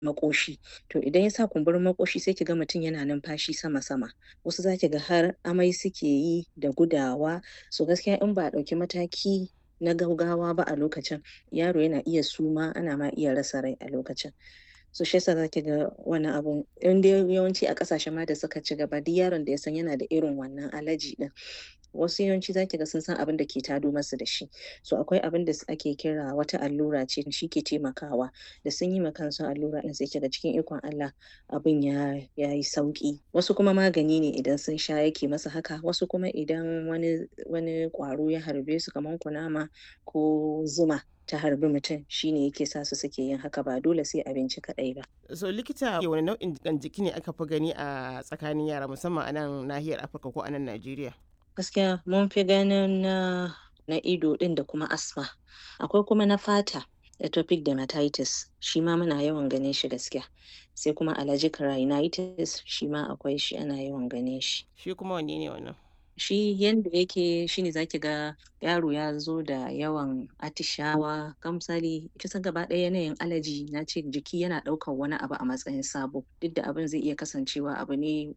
makoshi to idan ya sa kumburin makoshi sai ki ga mutum yana numfashi sama-sama wasu za ki ga har amai suke yi da gudawa so gaskiya in ba a ɗauki mataki na gaugawa ba a lokacin yaro yana iya suma ana ma iya rasa rai a lokacin so shi yasa zaki ga wannan abun in dai yawanci a ƙasashen ma da suka ci gaba duk yaron da ya san yana da irin wannan alaji ɗin wasu yawanci zaki ga sun san abin da ke tado masu da shi so akwai abin da ake kira wata allura ce shi ke taimakawa da sun yi ma kansu allura ɗin sai kiga cikin ikon Allah abin ya yayi sauƙi wasu kuma magani ne idan sun sha yake masa haka wasu kuma idan wani wani ƙwaro ya harbe su kaman kunama ko zuma ta harbi mutum shine yake sa su suke yin haka ba dole sai abinci kaɗai ba. So likita wani nau'in jiƙan jiki ne aka fi gani a tsakanin yara musamman a nan nahiyar Afirka ko a nan Najeriya? Gaskiya mun fi ganin na na ido ɗin da kuma asma akwai kuma na fata atopic dermatitis shi ma muna yawan ganin shi gaskiya sai kuma allergic rhinitis shi ma akwai shi ana yawan ganin shi. Shi kuma wanne ne wannan? shi yanda yake shine zaki ga yaro ya zo da yawan atishawa kamsali kusan gaba ɗaya yanayin alaji na ce jiki yana ɗaukar wani abu a matsayin sabo duk da abin zai iya kasancewa abu ne